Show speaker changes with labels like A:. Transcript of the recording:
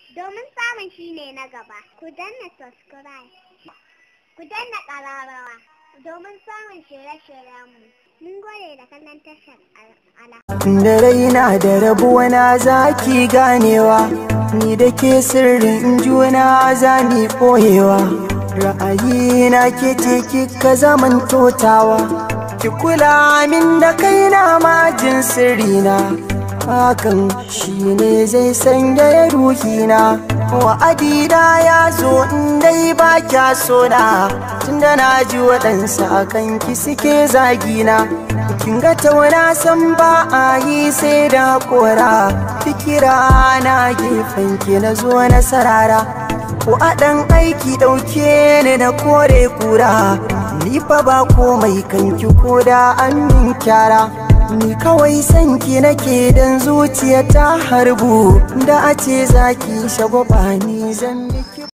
A: domin samun shi ne na gaba. Ku danna subscribe. Ku danna ƙararrawa domin samun shirye-shiryenmu. Mun gode da kallon tashar ala.
B: da raina da rabuwa na zaki ganewa ni da ke sirrin juna za ni ɓoyewa ra'ayina ke ce kika zaman totawa ki kula min da kaina majin sirrina hakan shine zai sanya ya ruhina wa'adina ya zo in dai ba kya sona tunda na ji waɗansa akan ki suke zagina kin ga tauna san ba a yi sai da kora fikira na gefen ki na zo na sarara ko a ɗan aiki ɗauke ni na kore kura ni fa ba komai kanki ko da an min kyara ni kawai sanki nake dan zuciya ta harbu da a ce zaki shagwaba ni zan miki